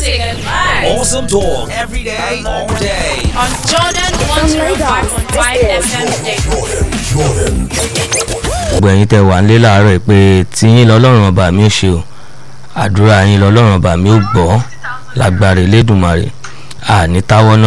music and vibes. Awesome talk every day, all day. On Jordan 105.5 FM Dayton. gbogbo ẹ̀yin tẹ́ wà nílé láàárọ̀ yìí pé tiyín lọ́lọ́run ọba mi ó ṣe o àdúrà yín lọ́lọ́run ọba mi ó gbọ́ lágbára Elédùmarè àní táwọ́ná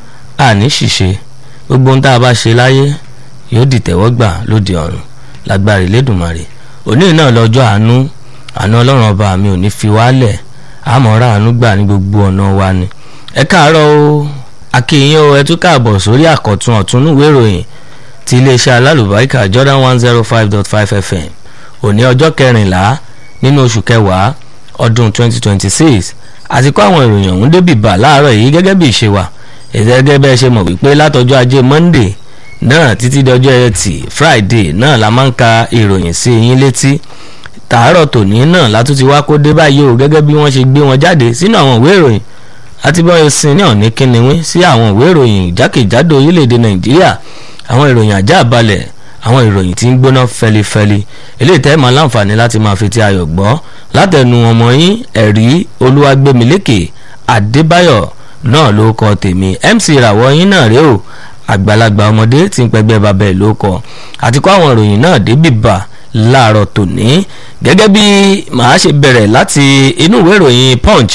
àní ṣìṣe gbogbo ohun tá a bá ṣe láyé yóò dìtẹ̀wọ́gbà lóde ọ̀run lágbára Elédùmarè òní náà lọ́jọ́ àánú àánú ọlọ́run ọba mi ò ní fi wálẹ̀ àmọ́ra àánú gbà ní gbogbo ọ̀nà wa ni ẹ káàárọ̀ o akínyìn o ẹ tún káàbọ̀ sórí àkọ́tún ọ̀túnúwé ìròyìn ti iléeṣẹ́ alálùbáríkà Jordan one zero five dot five FM òní ọjọ́ kẹrìnlá nínú oṣù kẹwàá ọdún twenty twenty six àti kó àwọn ìròyìn ọ̀hún débì bá láàárọ̀ yìí gẹ́gẹ́ bí ìṣe wa gẹ́gẹ́ bẹ́ẹ̀ ṣe mọ̀ wípé látọjọ́ ajé Monday náà títí dọjọ́ ẹtì Friday náà la máa ń ka ìròyìn sí yín létí tàárọ̀ tòní náà látún ti wá kó dé báyìí o gẹ́gẹ́ bí wọ́n ṣe gbé wọn jáde sínú àwọn ìwé ìròyìn àti bí wọ́n ṣe sin ní ọ̀ní kíniwín sí àwọn ìwé ìròyìn jákèjádò orílẹ̀-èdè Nàìjíríà àwọn ìròyìn ajá balẹ̀ àwọn ìròyìn tí ń gbóná fẹlifẹli eléyìí tẹ́ máa láǹfààní láti máa fi ti ayọ̀ gbọ́ látẹnu ọmọ yín ẹ̀rí olúwàgbẹ́milékè adébáyọ̀ náà ló kọ tèmi MC ìràwọ̀ yín náà rèé o àgbàlagbà ọmọdé tí ń pẹgbẹ́ babẹ̀ ló kọ àti kó àwọn ìròyìn náà débì bá láàárọ̀ tòní gẹ́gẹ́ bí màá ṣe bẹ̀rẹ̀ láti inú ìwé ìròyìn punch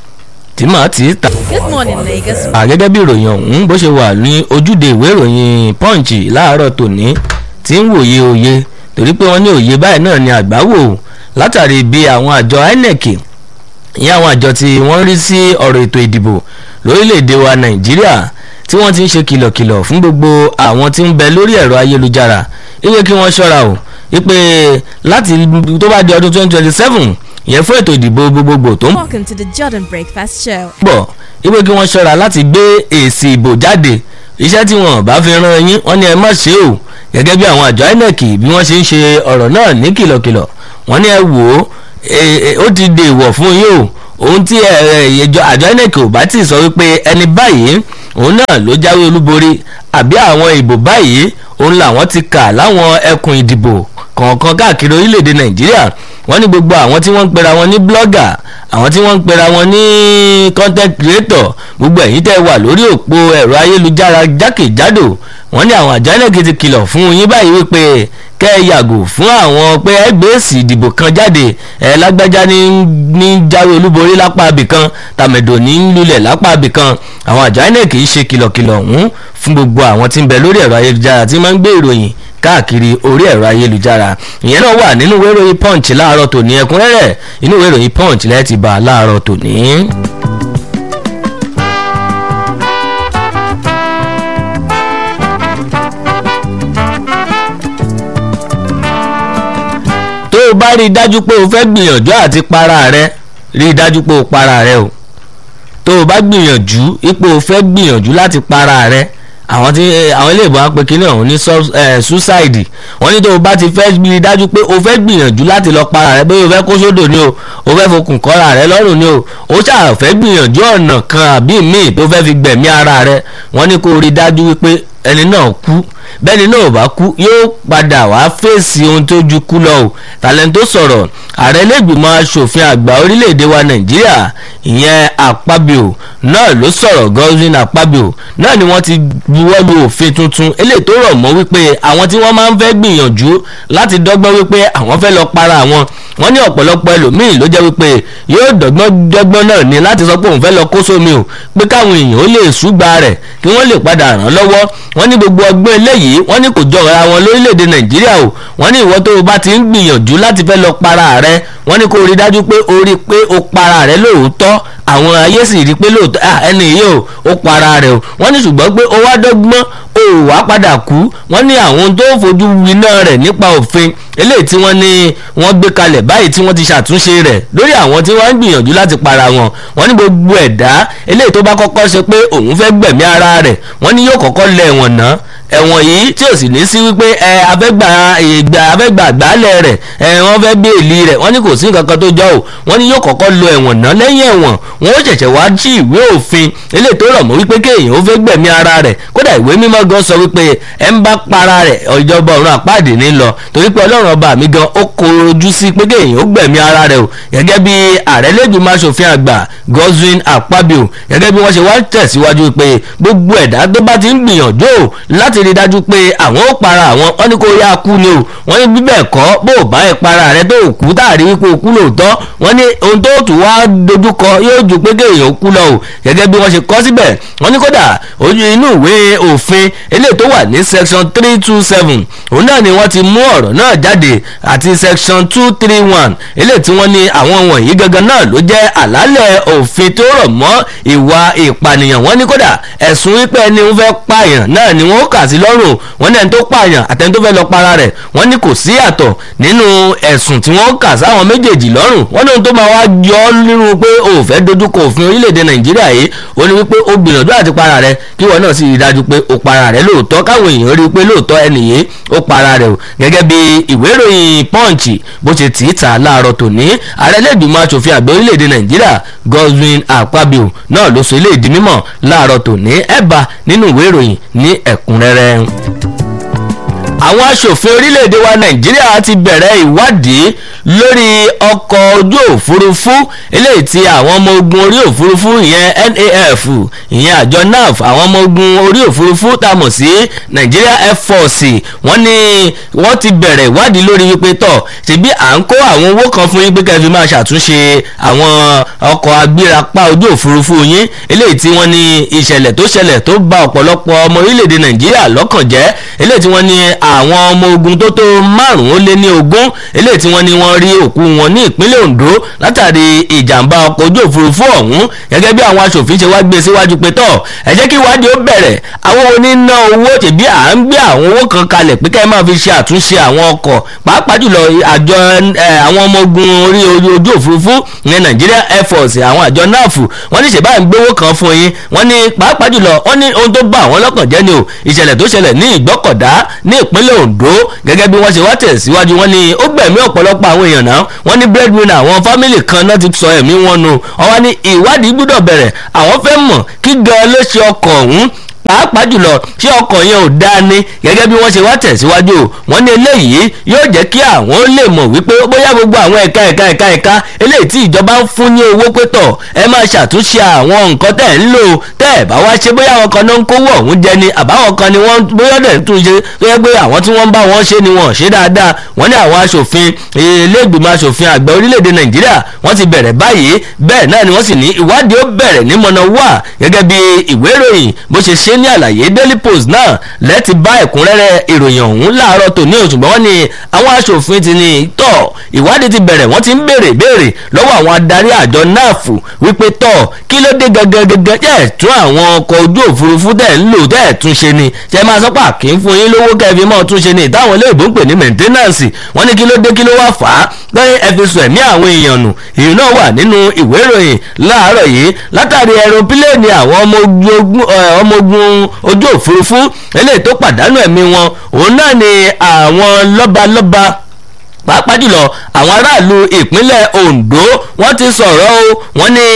tí màá ti ta Good morning, Lagos. à gẹ́gẹ́ bí ìròyìn ọ̀hún bó ṣe wà ní ojúde ìwé ìròyìn punch láàárọ̀ tòní tí ń wòye òye torí pé wọ́n ní òye báyìí náà ni àgbá wò látàrí bí àwọn àjọ INEC ìyẹn àwọn àjọ tí wọ́n rí sí ọ̀rọ̀ ètò ìdìbò lórílẹ̀‐èdè wa Nàìjíríà tí wọ́n ti ń ṣe kìlọ̀kìlọ̀ fún gbogbo àwọn tí ń bẹ lórí ẹ̀rọ ayélujára ìwé kí wọ́n ṣọ́ra o wípé láti tó bá di ọdún 2027 ìyẹn fún ètò ìdìbò gbogbogbò tó ń Welcome to the Jordan Breakfast Show. bọ̀ wípé kí wọ́n ṣọ́ra láti gbé èsì ìbò jáde iṣẹ́ tí wọ́n bá fi rán yín wọ́n ní ẹ má ṣe o gẹ́gẹ́ bí àwọn àjọ INEC bí wọ́n ṣe ń ṣe ọ̀rọ̀ náà ní kìlọ̀kìlọ̀ wọ́n ní ẹ wò ó e- e- ó ti dè wọ̀ fún yín o ohun tí ẹ- ẹ- ìjọ àjọ INEC ò bá tí ì sọ wípé ẹni báyìí òun náà ló jáwé olúborí àbí àwọn ìbò báyìí òun làwọn ti kà láwọn ẹkùn ìdìbò kọ̀ọ̀kan káàkiri orílẹ̀-èdè Nàìjíríà wọ́n ní gbogbo àwọn tí wọ́n ń pera wọn ní blogger àwọn tí wọ́n ń pera wọn ní content creator gbogbo ẹ̀yin tẹ́ wà lórí òpó ẹ̀rọ ayélujára jákèjádò wọ́n ní àwọn àjọ INEC ti kìlọ̀ fún yín báyìí wípé kẹ́ ẹ yàgò fún àwọn pé ẹ gbé èsì ìdìbò kan jáde ẹ lágbájá ní ní jáwé olúborí lápá abìkan tàmẹ̀dò ní lulẹ̀ lápá abìkan àwọn àjọ INEC kì í ṣe kìlọ̀kìlọ̀ ọ̀hún fún gbogbo àwọn tí ń bẹ lórí ẹ̀rọ ayélujára tí máa ń gbé ìròyìn káàkiri orí ẹ̀rọ ayélujára ìyẹn náà wà nínú ìwé ìròyìn punch láàárọ̀ tòní ẹ̀kúnrẹ́rẹ́ inú ìwé ìròyìn punch lẹ́ẹ̀ ti bá a láàárọ̀ tòní. tó o bá rí i dájú pé o fẹ́ gbìyànjú àti para rẹ rí i dájú pé o para rẹ o tó o bá gbìyànjú ipò o fẹ́ gbìyànjú láti para rẹ àwọn tí àwọn ilé ìbọn apẹ kínní ọ̀hún ní sub- eh, suicide wọ́n ní tó o bá ti fẹ́ rí i dájú pé o fẹ́ gbìyànjú láti lọ para rẹ bóyá o fẹ́ kó sódò ni o o fẹ́ fokùn kọ́ra rẹ lọ́rùn ni o o ṣáà fẹ́ gbìyànjú ọ̀nà kan àbí míì tó fẹ́ fi gbẹ̀mí ara rẹ wọ́n ní kó o rí i dájú wípé ẹni náà kú bẹ́ẹ̀ni náà ò bá kú yóò padà wá fèsì ohun tó ju kú lọ o tàlẹ́ńtò sọ̀rọ̀ ààrẹ lẹ́gbìmọ̀ asòfin àgbà orílẹ̀-èdè wa nàìjíríà ìyẹn àpábíò náà ló sọ̀rọ̀ Godwin àpábíò náà ni wọ́n ti buwọ́ lu òfin tuntun eléyìí tó rọ̀ mọ́ wípé àwọn tí wọ́n máa ń fẹ́ gbìyànjú láti dọ́gbọ́n wípé àwọn fẹ́ lọ para àwọn wọ́n ní ọ̀pọ̀lọpọ̀ ẹlòmíì ló jẹ́ wípé yóò dọ́gbọ́n dọ́gbọ́n náà ní láti sọ pé òun fẹ́ lọ kó sómi o pé káwọn èèyàn ó lè ṣùgbà rẹ̀ kí wọ́n lè padà ràn án lọ́wọ́ wọ́n ní gbogbo ọgbọ́n eléyìí wọ́n ní kò jọra wọn lórílẹ̀‐èdè nàìjíríà o wọ́n ní ìwọ tó o bá ti ń gbìyànjú láti fẹ́ lọ para rẹ wọ́n ní kó o rí dájú pé o rí pé o para rẹ lóòótọ́ àwọn ayé sì rí pé lóòótọ́ ah, ẹni yìí o ó para rẹ o wọ́n ní ṣùgbọ́n pé o wá dọ́gbọ́n o ò wá padà kú wọ́n ní àwọn ohun tó fojú winá rẹ̀ nípa òfin eléyìí tí wọ́n ní wọ́n gbé kalẹ̀ báyìí tí wọ́n ti ṣàtúnṣe rẹ̀ lórí àwọn tí wọ́n ń gbìyànjú láti para wọn wọ́n ní gbogbo ẹ̀dá eléyìí tó bá kọ́kọ́ ṣe pé òun fẹ́ gbẹ̀mí ara rẹ̀ wọ́n ní yóò kọ́kọ́ lẹ̀ ẹ̀wọ̀n náà ẹ̀wọ̀n yìí tí ò sì ní sí wípé ẹ abẹ́gbà ìgbà abẹ́gbà àgbálẹ̀ rẹ̀ ẹ wọ́n fẹ́ gbé èlì rẹ̀ wọ́n ní kò sí nǹkan kan tó jọ o wọ́n ní yóò kọ́kọ́ lo ẹ̀wọ̀n náà lẹ́yìn ẹ̀wọ̀n wọ́n ó ṣẹ̀ṣẹ̀ wá sí ìwé òfin eléyìí tó rọ̀ mọ́ wípé kéèyàn ó fẹ́ gbẹ̀mí ara rẹ̀ kódà ìwé mímọ́ gan lọ sọ wípé ẹ ń bá para rẹ̀ ìjọba ọ̀run àpáàdé ní lọ torí pé ọlọ́run ọba mi gan ó korojú sí pé kéèyàn ó gbẹ̀mí ara rẹ̀ o gẹ́gẹ́ bí ààrẹ lẹ́gbẹ̀ẹ́ aṣòfin àgbà Godswin Akpabio gẹ́gẹ́ bí wọ́n ṣe wá tẹ̀síwájú pé gbogbo ẹ̀dá tó bá ti ń gbìyànjú o láti rí dájú pé àwọn ó para àwọn wọ́n ní kó yá kú ni o wọ́n ní bíbẹ̀ kọ́ bó o bá ẹ̀ para rẹ̀ tó o kú táàrí wípé o kú lóòótọ́ wọ́n ní ohun tó tù wá dojúkọ yóò ju pé kéèyàn ó kú lọ o gẹ́gẹ́ bí wọ́n ṣe kọ́ síbẹ̀ wọ́n ní kódà ojú inú ìwé òfin eléyìí tó wà ní section three two seven òun náà ni wọ́n ti mú ọ̀rọ̀ náà jáde àti section two three one eléyìí tí wọ́n ní àwọn wọ̀nyí gangan náà ló jẹ́ àlàálẹ̀ òfin tó rọ̀ mọ́ ìwà ìpànìyàn wọ́n ní kódà ẹ̀sùn wípé ẹni ń fẹ́ pààyàn náà ni wọ́n kà sí lọ́rùn wọ́n ní ẹni tó pààyàn àtẹni tó fẹ́ lọ para rẹ̀ wọ́n ní kò sí àtọ̀ nínú ẹ̀sùn tí wọ́n kà sáwọn méjèèjì lọ́rùn wọ́n ní ohun tó máa wá yọ ọ́ nínú pé o ò fẹ́ dojúkọ òfin orílẹ̀-èdè nàìjíríà yìí ó ní wípé o gbìyànjú àti para rẹ̀ kí wọ́n náà sì rí i dájú pé o para rẹ̀ lóòótọ́ káwọn èèyàn rí i pé lóòótọ́ ẹnì yìí ó para rẹ̀ o gẹ́gẹ́ bí ìwé ìròyìn punch bó ṣe tì í ta láàárọ̀ tòní ààrẹ lẹ́gbìmọ̀ asòfin àgbẹ̀ orílẹ̀-èdè nàìjíríà Godswin Akpabio náà ló sọ ilé ìdí mímọ̀ láàárọ̀ tòní ẹ̀ bá nínú ìwé ìròyìn ní ẹ̀kúnrẹ́rẹ́ àwọn aṣòfin orílẹ̀-èdè wa nàìjíríà ti bẹ̀rẹ̀ ìwádìí lórí ọkọ̀ ojú òfurufú eléyìí tí àwọn ọmọ ogun orí òfurufú ìyẹn NAF ìyẹn àjọ NAF àwọn ọmọ ogun orí òfurufú tá a mọ̀ sí Nigeria Air Force wọ́n ní wọ́n ti bẹ̀rẹ̀ ìwádìí lórí wípé tọ̀ ṣebí à ń kó àwọn owó kan fún yín pé kẹ́ẹ̀ fi máa ṣàtúnṣe àwọn ọkọ̀ agbérapá ojú òfurufú yín eléyìí tí wọ́n ní ìṣẹ̀lẹ̀ tó ṣẹlẹ̀ tó bà ọ̀pọ̀lọpọ̀ ọmọ orílẹ̀-èdè nàìjíríà lọ́kàn jẹ́ eléyìí tí wọ́n ní àwọn ọmọ ogun tó tó márùn-ún ó lé ní ogún eléyìí tí wọ́n ní wọ́n rí òkú wọn ní ìpínlẹ̀ Ondo látàrí ìjàmbá ọkọ̀ ojú òfurufú ọ̀hún gẹ́gẹ́ bí àwọn aṣòfin ṣe wá gbé síwájú pé tọ̀ ẹ jẹ́ kí ìwádìí ó bẹ̀rẹ̀ àwọn oníná owó tẹ̀bí à ń gbé àwọn owó kan kalẹ̀ pé ká ẹ máa fi ṣe àtúnṣe àwọn ọkọ̀ pàápàá jùlọ àjọ àwọn ọmọ ogun orí ojú òfurufú ní Nigeria Air Force àwọn àjọ NAF wọ́n ní ṣèbáà ń gbówó kan fún yín wọ́n ní pàápàá jùlọ wọ́n ní ohun tó bá àwọn lọ́kàn jẹ́ ni o ìṣẹ̀lẹ̀ tó ṣẹlẹ̀ ní ìgbọ́kọ̀dá ní ìpínlẹ̀ Ondo gẹ́gẹ́ bí wọ́n ṣe wá tẹ̀síwájú wọ́n ní ó gbẹ̀mí ọ̀pọ̀lọpọ̀ àwọn èèyàn náà wọ́n ní breadwinner àwọn fámìlì kan náà ti sọ ẹ̀mí wọn nù wọ́n ní ìwádìí gbọ́dọ̀ bẹ̀rẹ̀ àwọn fẹ́ mọ̀ kí gan ló ṣe ọkọ̀ ọ̀hún pàápàá jùlọ ṣé ọkọ̀ yẹn ò dáa ni gẹ́gẹ́ bí wọ́n ṣe wá tẹ̀síwájú o wọ́n ní eléyìí yóò jẹ́ kí àwọn lè mọ̀ wípé bóyá gbogbo àwọn ẹ̀ka ẹ̀ka ẹ̀ka ẹ̀ka eléyìí tí ìjọba ń fún ní owó pé tọ̀ ẹ máa ṣàtúnṣe àwọn nǹkan tẹ̀ ń lò tẹ́ ẹ̀ bá wá ṣe bóyá àwọn kan náà ń kówó ọ̀hún jẹ ni àbáwọn kan ni wọ́n bóyá dẹ̀ tún ṣe tó yẹ pé àwọn tí wọ́n bá wọn ṣe ni wọ́n ṣe dáadáa wọ́n ní àwọn aṣòfin iléègbìmọ̀ aṣòfin àgbà orílẹ̀-èdè nàìjíríà wọ́n ti bẹ̀rẹ̀ báyìí bẹ́ẹ̀ náà ni wọ́n sì ní ìwádìí ó bẹ̀rẹ̀ ní mọ̀nà wà gẹ́gẹ́ bí ìwé ìròyìn bó ṣe ṣe ní àlàyé daily post náà lẹ́ẹ̀tì bá ẹ̀kúnrẹ́rẹ́ ìròyìn ọ̀hún láàárọ̀ tòní òṣùgbọ́n wọ́n ní àwọn aṣòfin ti ní tọ̀ ìwádìí ti bẹ̀rẹ̀ wọ́n ti ń béèrè béèrè lọ́wọ́ àwọn adarí àjọ náàfù wípé tọ̀ kí ló dé gangan gangan tẹ̀ tún àwọn ọkọ̀ ojú òfurufú tẹ̀ ń lò tẹ̀ tún ṣe ni ṣe máa sọ́pà kí n fún yín lówó kẹfì mọ́ tún ṣe ni ìtàwọn ilé-ìbò ń pè ní maintenance wọ́n ní kí ló dé kí ló wá fà á lẹ́yìn ẹ fi sùn ẹ̀mí àwọn èèyàn nù èyí náà wà nínú ìwé ìròyìn láàárọ̀ yìí látàrí ẹ̀rọpílẹ̀ẹ̀nì àwọn ọmọ ogun ojú òfurufú eléyìí tó pàdánù ẹ̀mí wọn òun náà ni àwọn lọ́balọ́ba pàápàá jùlọ àwọn aráàlú ìpínlẹ̀ Ondo wọ́n ti sọ̀rọ̀ o wọ́n ní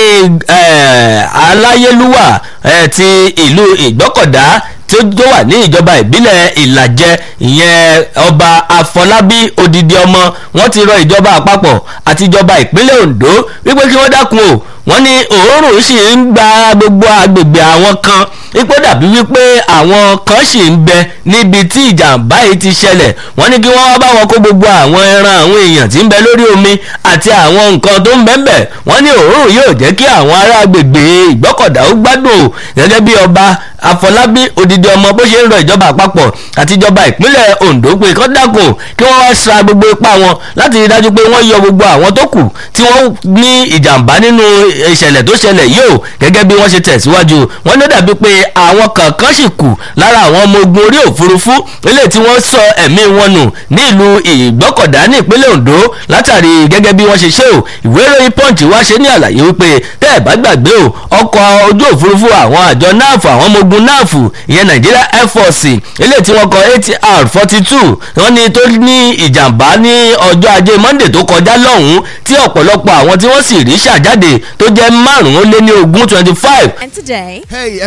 aláyélúwà ti ìlú Ìgbọ́kọ̀dá tí ó wà ní ìjọba ìbílẹ̀ ìlàjẹ ìyẹn ọba àfọlábí odidi ọmọ wọ́n ti rọ ìjọba àpapọ̀ àti ìjọba ìpínlẹ̀ Ondo wípé kí wọ́n dákun o wọ́n ní òórùn sì ń gba gbogbo agbègbè àwọn kan ipò dàbí wípé àwọn kan sì ń bẹ níbi tí ìjàmbá yìí ti ṣẹlẹ̀ wọ́n ní kí wọ́n wá bá wọn kó gbogbo àwọn ẹran àwọn èèyàn tí ń bẹ lórí omi àti àwọn nǹkan tó ń bẹ ń bẹ wọ́n ní òórùn yóò jẹ́ kí àwọn ará agbègbè ìgbọ́kọ̀dá ó gbádùn gẹ́gẹ́ bí ọba àfọlábí odidi ọmọ bó ṣe ń rọ ìjọba àpapọ̀ àti ìjọba ìpínlẹ̀ ondo pé kọ́ dákun kí wọ́n wá sa gbogbo ipá wọn láti rí dájú pé wọ́n yọ gbogbo àwọn tó kù tí wọ́n ní ìjàmbá nínú ìṣẹ̀lẹ̀ tó ṣẹlẹ̀ yìí o gẹ́gẹ́ bí wọ́n ṣe tẹ̀síwájú wọ́n ní ó dàbí pé àwọn kankan sì kù lára àwọn ọmọ ogun orí òfurufú eléyìí tí wọ́n sọ ẹ̀mí wọn nù ní ìlú ìgbọ́kọ̀dá ní ìpínlẹ̀ ondo látàrí gẹ́gẹ́ bí wọ́n ṣe ṣe o ìwé ìròyìn punch wá ṣe ní àlàyé wípé tẹ́ ẹ̀ bá gbàgbé o ọkọ̀ ojú òfurufú àwọn àjọ náàfù àwọn ọmọ ogun náàfù ìyẹn Nigeria Air Force eléyìí tí wọ́n kọ ATR forty two wọ́n ní tó ní ìjàmbá ní ọjọ́ ajé Monday tó kọjá lọ́hùn-ún tí ọ̀pọ̀lọpọ̀ àwọn tí wọ́n sì rí ṣàjáde tó jẹ́ márùn-ún lé ní ogún twenty five And today, Hey everybody,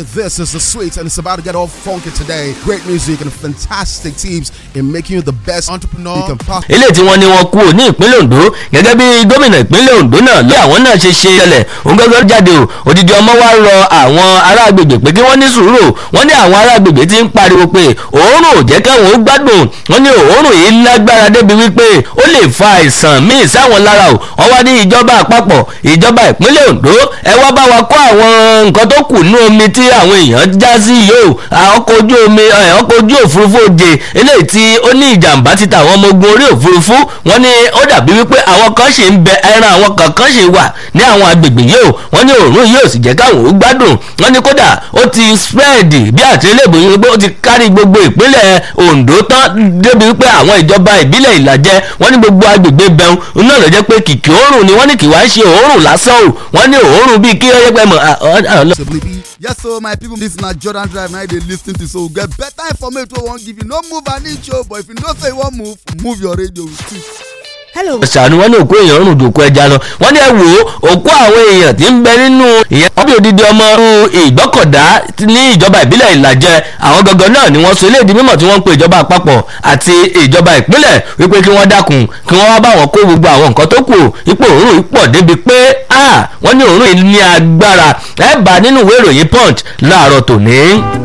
this is the sweet and it's about to get all funky today. Great music and fantastic tips in making you the best entrepreneur you can possibly eléyìí tí wọ́n ní wọ́n kú ní ìpínlẹ̀ Ondo gẹ́gẹ́ bí gómìnà ìpínlẹ̀ Ondo náà lé àwọn náà ṣe ṣe ṣẹlẹ̀ òun gẹ́gẹ́ jáde o odidi ọmọ wa rọ àwọn ará agbègbè pé kí wọ́n ní sùúrù wọ́n ní àwọn ará agbègbè ti ń pariwo pé òórùn ò jẹ́ káwọn ó gbádùn wọ́n ní òórùn yìí lágbára débi wípé ó lè fa àìsàn míì sáwọn lára o wọ́n wá ní ìjọba àpapọ̀ ìjọba ìpínlẹ̀ Ondo ẹ wá bá wa kó àwọn nǹkan tó kù ní omi tí àwọn èèyàn já sí yìí o ọkọ̀ ojú omi ọkọ̀ ojú òfurufú òde eléyìí tí ó ní ìjàmbá ti tàwọn ọmọ ogun orí òfurufú wọ́n ní ó dàbí wípé àwọn kan ṣì ń bẹ ẹran àwọn kankan ṣì wà ní àwọn agbègbè yìí o wọ́n ní òórùn yìí ò sì jẹ́ káwọn ó gbádùn wọ́n ní kódà ó ti spread bí àtìlẹ́bù yìí wípé ó ti kárí gbogbo ìpínlẹ̀ Ondo tán débi wípé àwọn ìjọba ìbílẹ̀ ìlàjẹ wọ́n ní gbogbo agbègbè bẹun náà ló jẹ́ pé kìkì òórùn ni wọ́n ní kì wá ṣe òórùn lásán o wọ́n ní òórùn bíi kí ó yẹ pé mọ̀ be. Yes, so my people, this is not Jordan Drive. Now they listen to so get better information. We won't give you no move an inch, oh, but if you don't say one move, move your radio. Hello. ṣàánú wọn ní òkú èèyàn rùn jòkó ẹja lọ wọn ní ẹ wò ó òkú àwọn èèyàn tí ń bẹ nínú ìyẹn wọn bí odidi ọmọ ìgbọ́kọ̀dá ní ìjọba ìbílẹ̀ ìlàjẹ àwọn gangan náà ni wọ́n sọ eléyìí di mímọ̀ tí wọ́n ń pe ìjọba àpapọ̀ àti ìjọba ìpínlẹ̀ wípé kí wọ́n dákun kí wọ́n wá bá wọn kó gbogbo àwọn nǹkan tó kù ipò òórùn yìí pọ̀ débi pé wọ́n ní òórùn yìí ní agbára ẹ bá nínú ìwé ìròyìn punch láàárọ̀ tòní.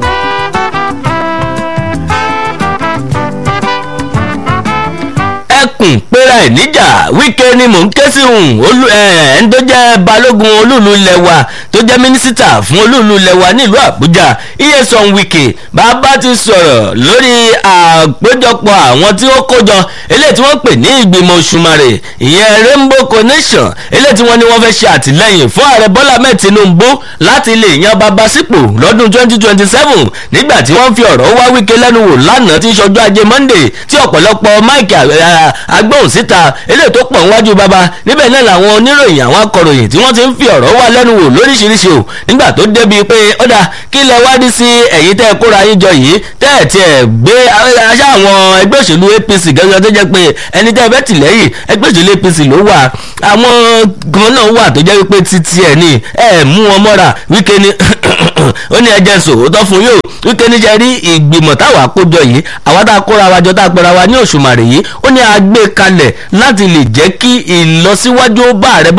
ẹkùn péra ẹ̀ níjà wíkẹ́ ni mò ń ké sí òun ẹni tó jẹ́ balógun olúùlú lẹ́wà tó jẹ́ mínísítà fún olúùlú lẹ́wà nílùú àbújá iyesan wike bàbá ti sọ̀rọ̀ lórí àpéjọpọ̀ àwọn tí ó kójọ eléyìí tí wọ́n pè ní ìgbìmọ̀ òṣùmàrè ìyẹn rainbow coalition eléyìí tí wọ́n ní wọ́n fẹ́ ṣe àtìlẹ́yìn fún ààrẹ bọ́lá mẹ́ẹ̀ tinubu láti lè yan bàbá sípò lọ́dún 2027 nígbà tí wọ́n fi ọ̀rọ̀ wá wíkẹ́ lẹ́nu wò lánàá tí ìṣọjọ́ ajé monday tí ọ̀pọ̀lọpọ̀ mike agbóhùn síta eléyìí tó pọ̀ níwájú bàbá níbẹ̀ náà làwọn oníròyìn àwọn akọ̀ròyìn tí wọ́n ti ń fi ọ̀rọ̀ wá lẹ́nu wò lóríṣiríṣi o nígbà tó débi pé ọ̀dà kí lẹ wádìí sí ẹ̀yin tẹ́ ẹ kóra yín jọ yìí tẹ́ ẹ̀ tiẹ̀ gbé aṣá àwọn ẹgbẹ́ òṣèlú APC gẹ́gẹ́ tó jẹ́ pé ẹni tẹ́ ẹ bẹ́ tì lẹ́yìn ẹgbẹ́ òṣèlú APC ló wà àwọn kan náà wà tó jẹ́ wípé títí ẹ̀ ní ẹ̀ mú wọn mọ́ra wíkẹ́ ni ó ní ẹjẹ sòótọ́ fún yóò wíkẹ́ níjẹ́ rí ìgbìmọ̀ táwa kójọ yìí àwa tá a kóra wa jọ tá a pera wa ní òṣùmàrè yìí ó ní a gbé kalẹ̀ láti lè jẹ́ kí ìlọsíwájú bá ààrẹ